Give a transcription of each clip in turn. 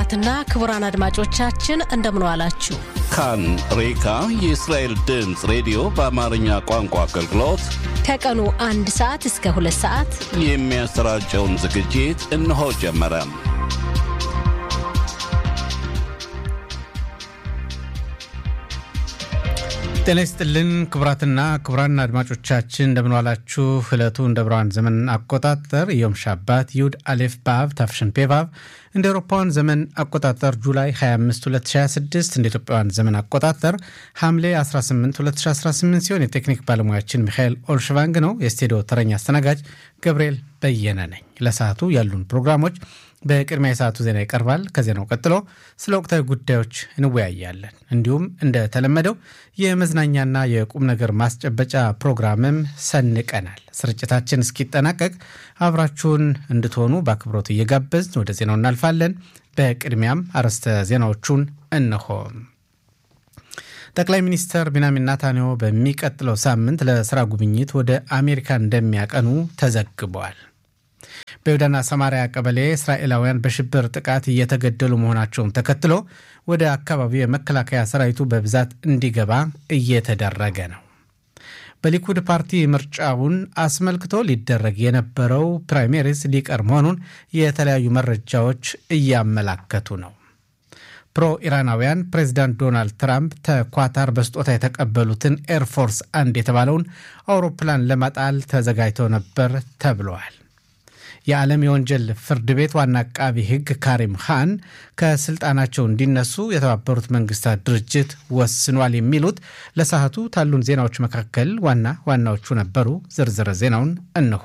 ክቡራትና ክቡራን አድማጮቻችን እንደምን ዋላችሁ። ካን ሬካ የእስራኤል ድምፅ ሬዲዮ በአማርኛ ቋንቋ አገልግሎት ከቀኑ አንድ ሰዓት እስከ ሁለት ሰዓት የሚያሰራጨውን ዝግጅት እነሆ ጀመረ። ጤና ይስጥልን ክቡራትና ክቡራን አድማጮቻችን እንደምንዋላችሁ። ዕለቱ እንደ ብርሃን ዘመን አቆጣጠር ዮም ሻባት ይሁድ አሌፍ ባብ ታፍሽን ፔቫብ እንደ አውሮፓውያን ዘመን አቆጣጠር ጁላይ 25 2026 እንደ ኢትዮጵያውያን ዘመን አቆጣጠር ሐምሌ 18 2018 ሲሆን የቴክኒክ ባለሙያችን ሚካኤል ኦልሽቫንግ ነው። የስቱዲዮ ተረኛ አስተናጋጅ ገብርኤል በየነ ነኝ። ለሰዓቱ ያሉን ፕሮግራሞች በቅድሚያ የሰዓቱ ዜና ይቀርባል። ከዜናው ቀጥሎ ስለ ወቅታዊ ጉዳዮች እንወያያለን። እንዲሁም እንደተለመደው የመዝናኛና የቁም ነገር ማስጨበጫ ፕሮግራምም ሰንቀናል። ስርጭታችን እስኪጠናቀቅ አብራችሁን እንድትሆኑ በአክብሮት እየጋበዝን ወደ ዜናው እናልፋለን። በቅድሚያም አርዕስተ ዜናዎቹን እነሆ። ጠቅላይ ሚኒስትር ቢንያሚን ናታንያሁ በሚቀጥለው ሳምንት ለስራ ጉብኝት ወደ አሜሪካ እንደሚያቀኑ ተዘግቧል። በይሁዳና ሰማሪያ ቀበሌ እስራኤላውያን በሽብር ጥቃት እየተገደሉ መሆናቸውን ተከትሎ ወደ አካባቢው የመከላከያ ሰራዊቱ በብዛት እንዲገባ እየተደረገ ነው። በሊኩድ ፓርቲ ምርጫውን አስመልክቶ ሊደረግ የነበረው ፕራይሜሪስ ሊቀር መሆኑን የተለያዩ መረጃዎች እያመላከቱ ነው። ፕሮ ኢራናውያን ፕሬዚዳንት ዶናልድ ትራምፕ ተኳታር በስጦታ የተቀበሉትን ኤርፎርስ አንድ የተባለውን አውሮፕላን ለመጣል ተዘጋጅተው ነበር ተብለዋል። የዓለም የወንጀል ፍርድ ቤት ዋና አቃቢ ሕግ ካሪም ካን ከስልጣናቸው እንዲነሱ የተባበሩት መንግስታት ድርጅት ወስኗል። የሚሉት ለሰዓቱ ካሉን ዜናዎች መካከል ዋና ዋናዎቹ ነበሩ። ዝርዝር ዜናውን እንሆ።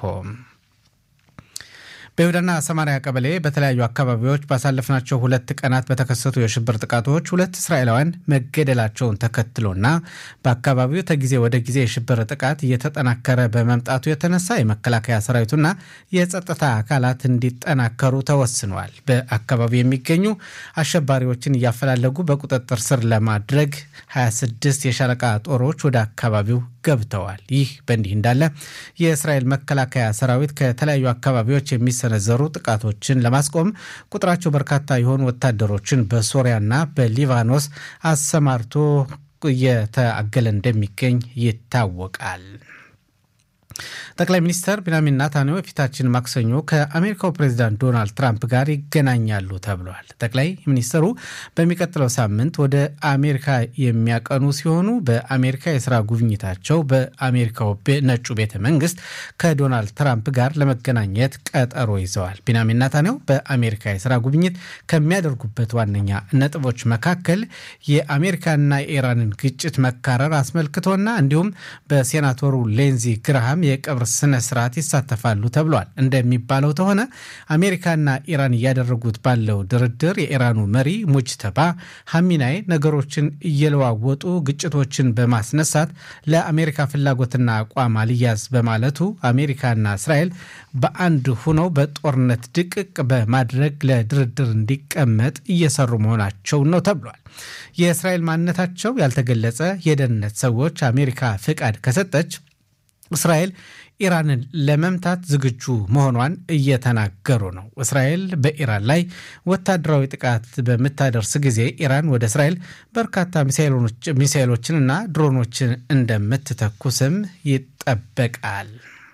በይሁዳና ሰማሪያ ቀበሌ በተለያዩ አካባቢዎች ባሳለፍናቸው ሁለት ቀናት በተከሰቱ የሽብር ጥቃቶች ሁለት እስራኤላውያን መገደላቸውን ተከትሎና በአካባቢው ከጊዜ ወደ ጊዜ የሽብር ጥቃት እየተጠናከረ በመምጣቱ የተነሳ የመከላከያ ሰራዊቱና የጸጥታ አካላት እንዲጠናከሩ ተወስኗል። በአካባቢው የሚገኙ አሸባሪዎችን እያፈላለጉ በቁጥጥር ስር ለማድረግ 26 የሻለቃ ጦሮች ወደ አካባቢው ገብተዋል። ይህ በእንዲህ እንዳለ የእስራኤል መከላከያ ሰራዊት ከተለያዩ አካባቢዎች የሚሰነዘሩ ጥቃቶችን ለማስቆም ቁጥራቸው በርካታ የሆኑ ወታደሮችን በሶሪያና በሊባኖስ አሰማርቶ እየተአገለ እንደሚገኝ ይታወቃል። ጠቅላይ ሚኒስትር ቢንያሚን ናታንያሁ የፊታችን ማክሰኞ ከአሜሪካው ፕሬዚዳንት ዶናልድ ትራምፕ ጋር ይገናኛሉ ተብሏል። ጠቅላይ ሚኒስትሩ በሚቀጥለው ሳምንት ወደ አሜሪካ የሚያቀኑ ሲሆኑ በአሜሪካ የስራ ጉብኝታቸው በአሜሪካው ነጩ ቤተ መንግስት ከዶናልድ ትራምፕ ጋር ለመገናኘት ቀጠሮ ይዘዋል። ቢንያሚን ናታንያሁ በአሜሪካ የስራ ጉብኝት ከሚያደርጉበት ዋነኛ ነጥቦች መካከል የአሜሪካና የኢራንን ግጭት መካረር አስመልክቶና እንዲሁም በሴናተሩ ሌንዚ ግራሃም የቀብር ስነ ስርዓት ይሳተፋሉ ተብሏል። እንደሚባለው ከሆነ አሜሪካና ኢራን እያደረጉት ባለው ድርድር የኢራኑ መሪ ሙጅተባ ሐሚናይ ነገሮችን እየለዋወጡ ግጭቶችን በማስነሳት ለአሜሪካ ፍላጎትና አቋም አልያዝ በማለቱ አሜሪካና እስራኤል በአንድ ሁነው በጦርነት ድቅቅ በማድረግ ለድርድር እንዲቀመጥ እየሰሩ መሆናቸው ነው ተብሏል። የእስራኤል ማንነታቸው ያልተገለጸ የደህንነት ሰዎች አሜሪካ ፍቃድ ከሰጠች እስራኤል ኢራንን ለመምታት ዝግጁ መሆኗን እየተናገሩ ነው። እስራኤል በኢራን ላይ ወታደራዊ ጥቃት በምታደርስ ጊዜ ኢራን ወደ እስራኤል በርካታ ሚሳይሎችንና ድሮኖችን እንደምትተኩስም ይጠበቃል።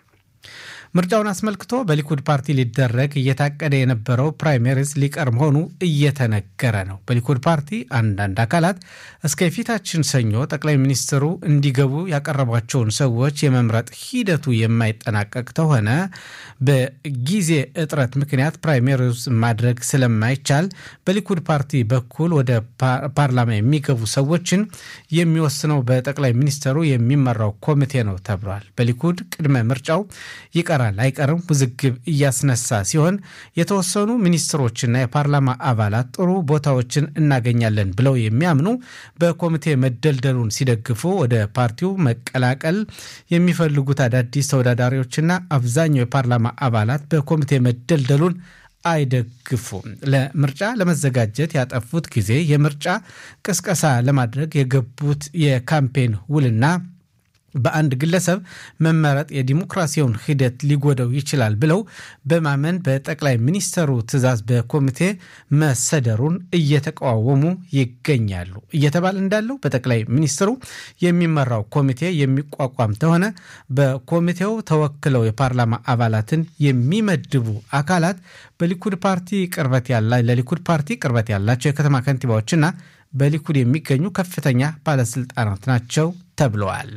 ምርጫውን አስመልክቶ በሊኩድ ፓርቲ ሊደረግ እየታቀደ የነበረው ፕራይሜሪስ ሊቀር መሆኑ እየተነገረ ነው። በሊኩድ ፓርቲ አንዳንድ አካላት እስከ ፊታችን ሰኞ ጠቅላይ ሚኒስትሩ እንዲገቡ ያቀረቧቸውን ሰዎች የመምረጥ ሂደቱ የማይጠናቀቅ ከሆነ በጊዜ እጥረት ምክንያት ፕራይሜሪስ ማድረግ ስለማይቻል በሊኩድ ፓርቲ በኩል ወደ ፓርላማ የሚገቡ ሰዎችን የሚወስነው በጠቅላይ ሚኒስትሩ የሚመራው ኮሚቴ ነው ተብሏል። በሊኩድ ቅድመ ምርጫው ይቀራል አይቀርም ውዝግብ እያስነሳ ሲሆን የተወሰኑ ሚኒስትሮችና የፓርላማ አባላት ጥሩ ቦታዎችን እናገኛለን ብለው የሚያምኑ በኮሚቴ መደልደሉን ሲደግፉ ወደ ፓርቲው መቀላቀል የሚፈልጉት አዳዲስ ተወዳዳሪዎችና አብዛኛው የፓርላማ አባላት በኮሚቴ መደልደሉን አይደግፉም። ለምርጫ ለመዘጋጀት ያጠፉት ጊዜ የምርጫ ቅስቀሳ ለማድረግ የገቡት የካምፔን ውልና በአንድ ግለሰብ መመረጥ የዲሞክራሲውን ሂደት ሊጎደው ይችላል ብለው በማመን በጠቅላይ ሚኒስተሩ ትዕዛዝ በኮሚቴ መሰደሩን እየተቃወሙ ይገኛሉ። እየተባለ እንዳለው በጠቅላይ ሚኒስትሩ የሚመራው ኮሚቴ የሚቋቋም ተሆነ በኮሚቴው ተወክለው የፓርላማ አባላትን የሚመድቡ አካላት በሊኩድ ፓርቲ ቅርበት ያላ ለሊኩድ ፓርቲ ቅርበት ያላቸው የከተማ ከንቲባዎችና በሊኩድ የሚገኙ ከፍተኛ ባለስልጣናት ናቸው ተብለዋል።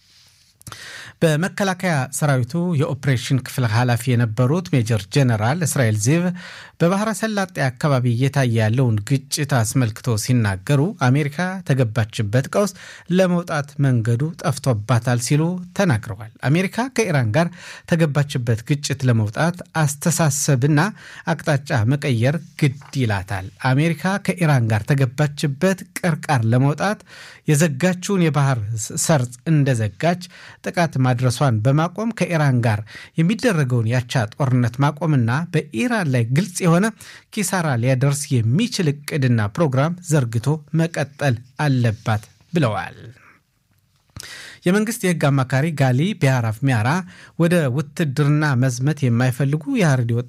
በመከላከያ ሰራዊቱ የኦፕሬሽን ክፍል ኃላፊ የነበሩት ሜጀር ጀነራል እስራኤል ዚቭ በባህረ ሰላጤ አካባቢ እየታየ ያለውን ግጭት አስመልክቶ ሲናገሩ አሜሪካ ተገባችበት ቀውስ ለመውጣት መንገዱ ጠፍቶባታል ሲሉ ተናግረዋል። አሜሪካ ከኢራን ጋር ተገባችበት ግጭት ለመውጣት አስተሳሰብና አቅጣጫ መቀየር ግድ ይላታል። አሜሪካ ከኢራን ጋር ተገባችበት ቅርቃር ለመውጣት የዘጋችውን የባህር ሰርጥ እንደዘጋች ጥቃት ማድረሷን በማቆም ከኢራን ጋር የሚደረገውን ያቻ ጦርነት ማቆምና በኢራን ላይ ግልጽ የሆነ ኪሳራ ሊያደርስ የሚችል እቅድና ፕሮግራም ዘርግቶ መቀጠል አለባት ብለዋል። የመንግስት የህግ አማካሪ ጋሊ ቢያራፍ ሚያራ ወደ ውትድርና መዝመት የማይፈልጉ የሀረሪ